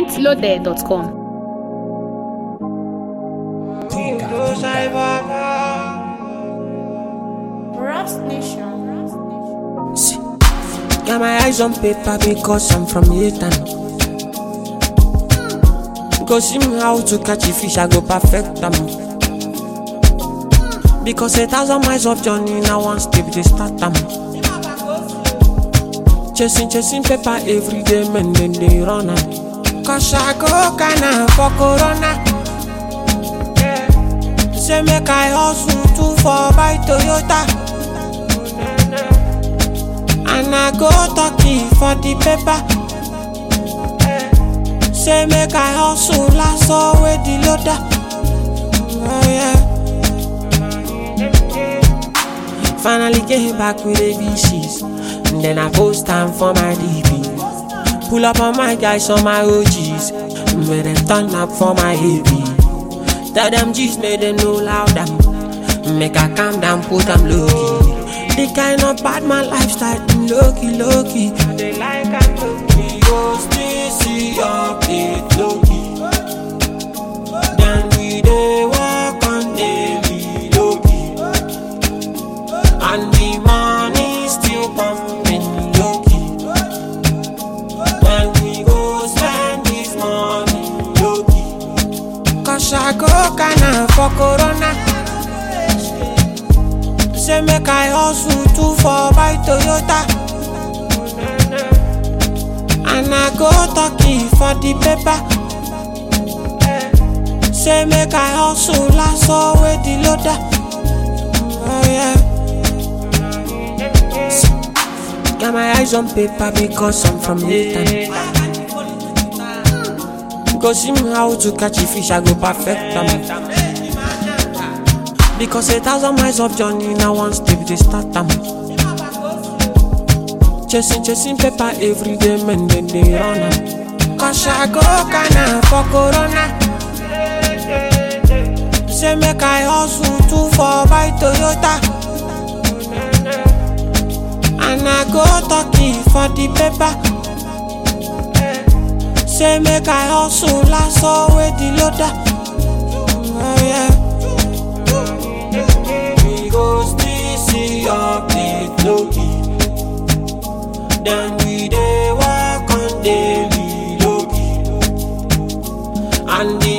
mintloaded.com. Got my eyes on paper because I'm from Yatan. Go see me how to catch a fish, I go perfect them. Because a thousand miles of journey, now one step they start them. Chasing, chasing paper every day, man, then they run am. Cause I go kinda for Corona. Say make I hustle too for buy Toyota. And I go talking for the paper. Say make I hustle last with the loader. Oh yeah. Finally came back with the VCs. And then I post time for my DP. Pull up on my guys on my OGs. Made them turn up for my AP. Tell them G's made them know loud them. Make I calm down, put them low key. The kind of bad man lifestyle, low key, low key. They like I'm low key. Go still see your plate low key. Then we dey walk on daily low key. And the money still pumping low key. Then we go spend this money low key. Cause I go kinda for Corona. Say make I hustle too for buy Toyota. And I go talking for the paper. Say make I hustle last with the loader. Oh yeah. Got my eyes on paper because I'm from Nathan. Go see me how to catch a fish, I go perfect them. Because a thousand miles of journey now one step they start them. Chasing, chasing paper every day, man, then they run am. Cause I go kinda for Corona. Say make I hustle too for buy Toyota. And I go talking for the paper. Say make I hustle last with the loader. Oh yeah. We go still see your plate low key. Then we dey walk on daily low key. And the